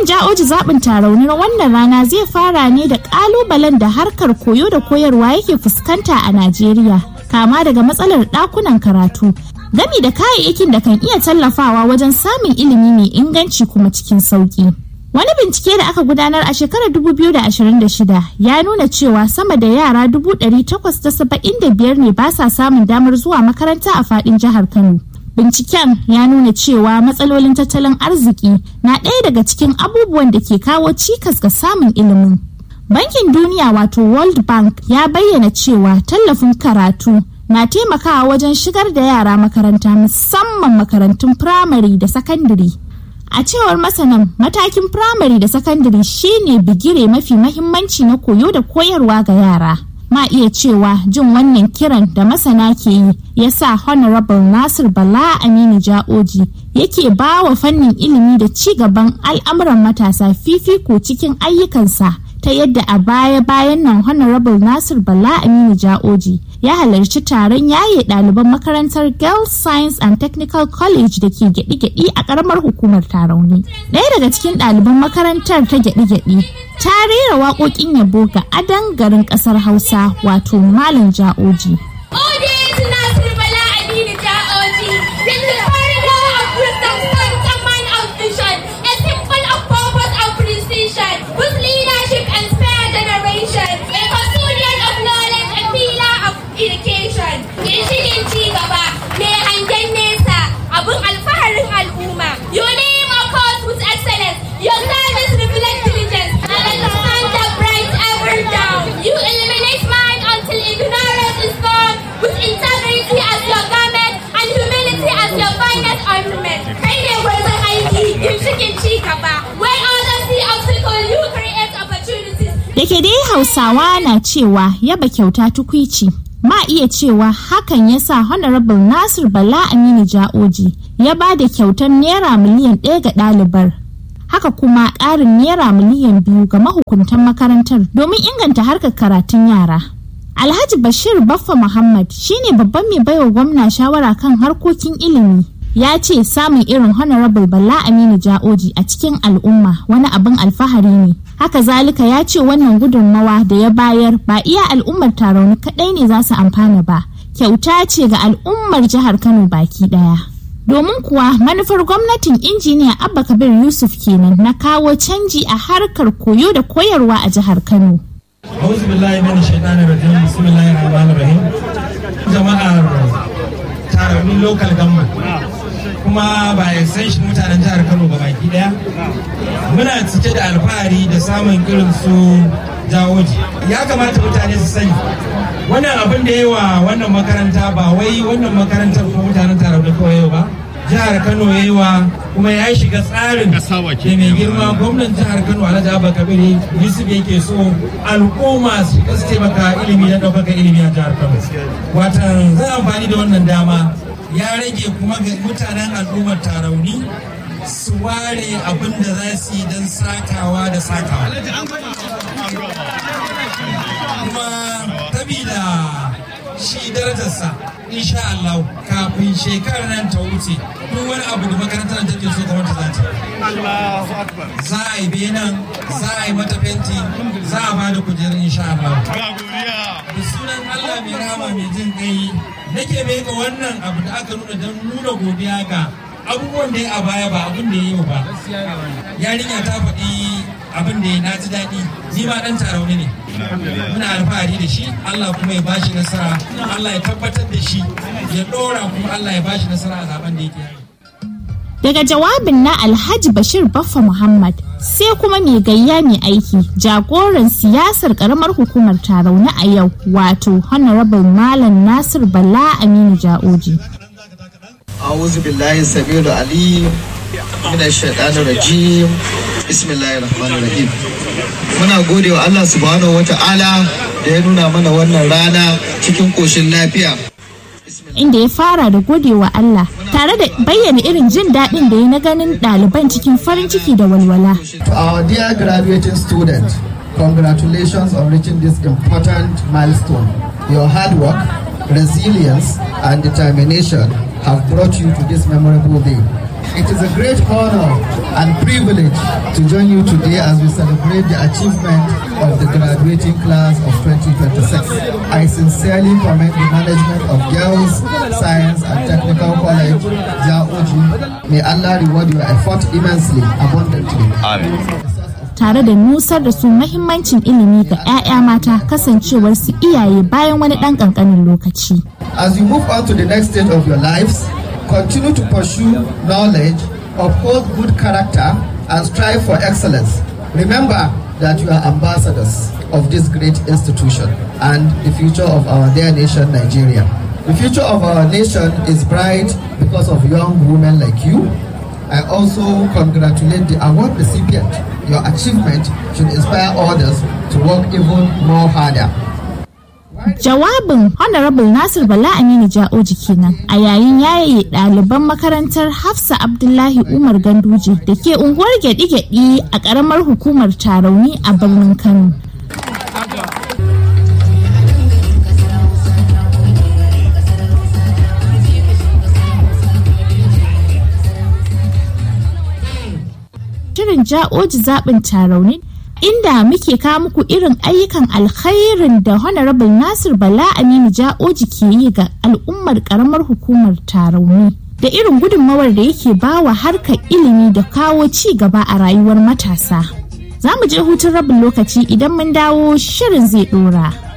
Ja'oji zaɓin taraunin wannan rana zai fara ne da ƙalubalen da harkar koyo da koyarwa yake fuskanta a Najeriya, kama daga matsalar ɗakunan karatu, gami da kayayyakin da kan iya tallafawa wajen samun ilimi mai inganci kuma cikin sauƙi. Wani bincike da aka gudanar a shekarar 2026 ya nuna cewa sama da yara 875 ne ba sa samun damar zuwa makaranta a faɗin jihar Kano. Binciken ya nuna cewa matsalolin tattalin arziki na ɗaya daga cikin abubuwan da ke kawo cikas ga samun ilimin. Bankin Duniya wato World Bank ya bayyana cewa tallafin karatu na taimakawa wajen shigar da yara makaranta musamman makarantun firamare da sakandare. A cewar masanan matakin firamare da sakandare shine bigire mafi mahimmanci na koyo da koyarwa ga yara. Ma iya cewa jin wannan kiran da masana ke yi ya sa Honorable Nasir Bala Aminu Ja'oji yake ba wa fannin ilimi da ci gaban al'amuran matasa fifiko cikin ayyukansa ta yadda a baya-bayan nan Honorable Nasir Bala Aminu Ja'oji ya halarci taron yaye ɗaliban makarantar Girls Science and Technical College da ke gyaɗi-gyaɗi a ƙaramar hukumar Tarauni. Ɗaya daga cikin ɗaliban makarantar ta gyaɗi-gyaɗi ta rera waƙoƙin yabo ga adan garin ƙasar Hausa wato Malam Ja'oji. education ginshikin ci gaba mai hangen nesa abin alfaharin al'umma your name of course with excellence your service reflect diligence and understand the bright ever down you eliminate mind until ignorance is gone with integrity as your garment and humility as your finest ornament kai ne gwarzon aiki ginshikin ci gaba where others see obstacle you create opportunities da ke dai hausawa na cewa yaba kyauta tukwici ma iya cewa hakan ya sa honorable nasir bala aminu ja'oji ya ba da kyautar naira miliyan ɗaya ga ɗalibar haka kuma ƙarin naira miliyan biyu ga mahukuntan makarantar domin inganta harkar karatun yara alhaji bashir baffa muhammad shine babban mai baiwa gwamna shawara kan harkokin ilimi ya ce samun irin honorable bala aminu ja'oji a cikin al'umma wani abin alfahari ne haka zalika ya ce wannan gudunmawa da ya bayar ba iya al'ummar tarauni kadai ne za su amfana ba kyauta ce ga al'ummar jihar kano baki daya domin kuwa manufar gwamnatin injiniya abba kabir yusuf kenan na kawo canji a harkar koyo da koyarwa a jihar kano أعوذ بالله من الشيطان الرجيم بسم الله الرحمن الرحيم jama'ar tarauni local government kuma ba extension mutanen jihar kano ba baki daya muna cike da alfahari da samun irin su jawoji ya kamata mutane su sani wannan abin da yawa wannan makaranta ba wai wannan makarantar ko mutanen tarauni kawai ba jihar kano ya yi wa kuma ya shiga tsarin da mai girma gwamnan jihar kano alhaji abba kabiri yusuf yake so al'umma su su taimaka ilimi na ɗaukaka ilimi a jihar kano watan zan amfani da wannan dama ya rage kuma ga mutanen al'ummar tarauni su ware abin da za su yi don sakawa da sakawa kuma sabida shi darajarsa insha Allah kafin shekarar nan ta wuce duk wani abu da makarantar take so gwamnati za ta za a yi benan za a yi mata fenti za a bada kujerun insha Allah da sunan Allah mai rama mai jin kai nake meka wannan abu da aka nuna don nuna godiya ga abubuwan da ya a baya ba abin da ya yi ba yarinya ta faɗi abin da ya na ji daɗi ni ma ɗan tarauni ne muna alfahari da shi Allah kuma ya bashi nasara Allah ya tabbatar da shi ya ɗora kuma Allah ya bashi nasara a zaben da yake daga jawabin na alhaji bashir baffa muhammad sai kuma mai gayya mai aiki jagoran siyasar karamar hukumar tarauni a yau wato honorable malam nasir bala aminu ja'oji أعوذ بالله السميع العليم من الشيطان الرجيم بسم الله الرحمن الرحيم muna gode wa Allah subhanahu wa ta'ala da ya nuna mana wannan rana cikin koshin lafiya inda ya fara da gode wa Allah tare da bayyana irin jin daɗin da ya na ganin ɗaliban cikin farin ciki da walwala. To our dear graduating students, congratulations on reaching this important milestone. Your hard work, resilience, and determination have brought you to this memorable day. It is a great honor and privileged to join you today as we celebrate the achievement of the graduating class of 2026. I sincerely commend the management of Girls Science and Technical College, Jaoji. May Allah reward your effort immensely, abundantly. tare da nusar da su mahimmancin ilimi ga 'ya'ya mata kasancewar su iyaye bayan wani ɗan ƙanƙanin lokaci. As you move on to the next stage of your lives, continue to pursue knowledge, uphold good character, and strive for excellence. Remember that you are ambassadors of this great institution and the future of our dear nation, Nigeria. The future of our nation is bright because of young women like you. I also congratulate the award recipient. Your achievement should inspire others to work even more harder. Jawabin Honorable Nasir Bala Aminu Ja'oji kenan a yayin yaye ɗaliban makarantar Hafsa Abdullahi Umar Ganduje da ke unguwar gyaɗi-gyaɗi a ƙaramar hukumar Tarauni a birnin Kano. Shirin Ja'oji zaɓin Tarauni inda muke kawo muku irin ayyukan alkhairin da honorable nasir bala aminu ja'oji ke yi ga al'ummar karamar hukumar tarauni da irin gudunmawar da yake bawa harkar ilimi da kawo ci gaba a rayuwar matasa za mu je hutun rabin lokaci idan mun dawo shirin zai dora.